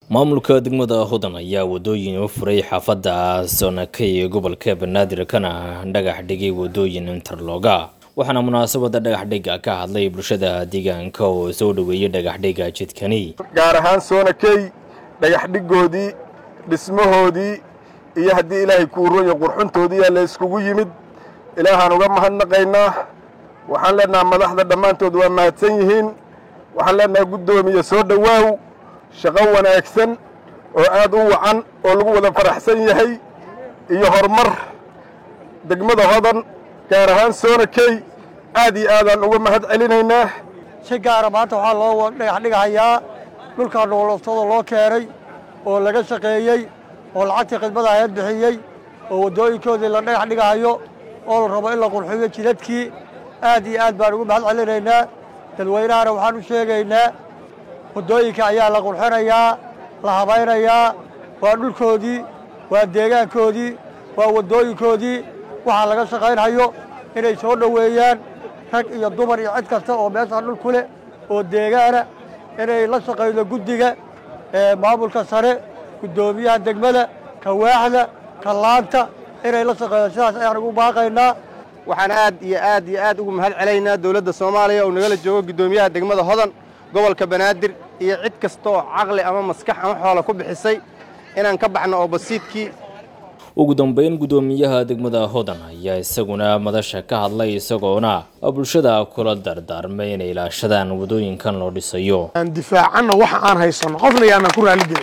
maamulka degmada hodan ayaa wadooyin u furay xaafadda soonakay ee gobolka banaadir kana dhagax dhigay wadooyin interloga waxaana munaasabada dhagaxdhiga ka hadlay bulshada deegaanka oo soo dhoweeyey dhagaxdhiga jidkani gaar ahaan soonakey dhagaxdhigoodii dhismahoodii iyo haddii ilaahay kuu ronya qurxuntoodiiyaa la yskugu yimid ilaahaan uga mahadnaqaynaa waxaan leenaha madaxda dhammaantood waa mahadsan yihiin waxaan leenaha guddoomiye soo dhowaaw shaqo wanaagsan oo aad u wacan oo lagu wada faraxsan yahay iyo horumar degmada hodan gaar ahaan soonakey aad iyo aadaan uga mahad celinaynaa si gaara maanta waxaa loo dhagax dhigahayaa dhulkaa nooloftada loo keenay oo laga shaqeeyey oo lacagtii khidmada aheed bixiyey oo waddooyinkoodii la dhagax dhigahayo oo la rabo in la qurxiyo jidadkii aad iyo aad baan ugu mahad celinaynaa dadweynahana waxaan u sheegaynaa waddooyinka ayaa la qurxinayaa la habaynayaa waa dhulkoodii waa deegaankoodii waa waddooyinkoodii waxaa laga shaqaynhayo inay soo dhoweeyaan rag iyo dumar iyo cid kasta oo meeshaan dhul ku leh oo deegaana inay la shaqaydo guddiga maamulka sare guddoomiyaha degmada kawaaxda kallaanta inay la shaqeeyo sidaas ayaan ugu baaqaynaa waxaan aad iyo aad iyo aad ugu mahad celaynaa dowladda soomaaliya oo nagala joogo guddoomiyaha degmada hodan gobolka banaadir iyo cid kasta oo caqli ama maskax ama xoola ku bixisay inaan ka baxno oo basiidkii ugu dambeyn guddoomiyaha degmada hodan ayaa isaguna madasha ka hadlay isagoona bulshada kula dardaarmay inay ilaashadaan wadooyinkan loo dhisayo aan difaacanna waxa aan haysanno qofna yaanaan ku raaligelin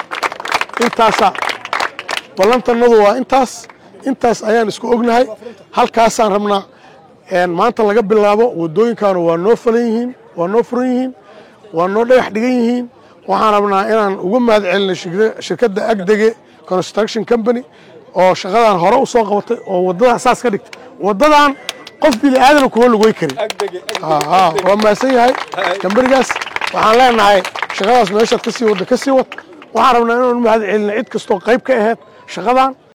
intaasaa ballantannadu waa intaas intaas ayaan isku ognahay halkaasaan rabnaa maanta laga bilaabo waddooyinkaanu waa noo falan yihiin waa noo furan yihiin waa noo dhagax dhigan yihiin waxaan rabnaa inaan uga mahad celino shirkadda agdege construction company oo shaqadan hore u soo qabatay oo waddadan saas ka dhigtay waddadan qof bini aadana kuma lugoy karin waa mahadsan yahay kambanigaas waxaan leenahay shaqadaas meeshaad ka sii wadda ka sii wad waxaan rabnaa inaan mahad celino cid kastoo qayb ka aheyd shaqadan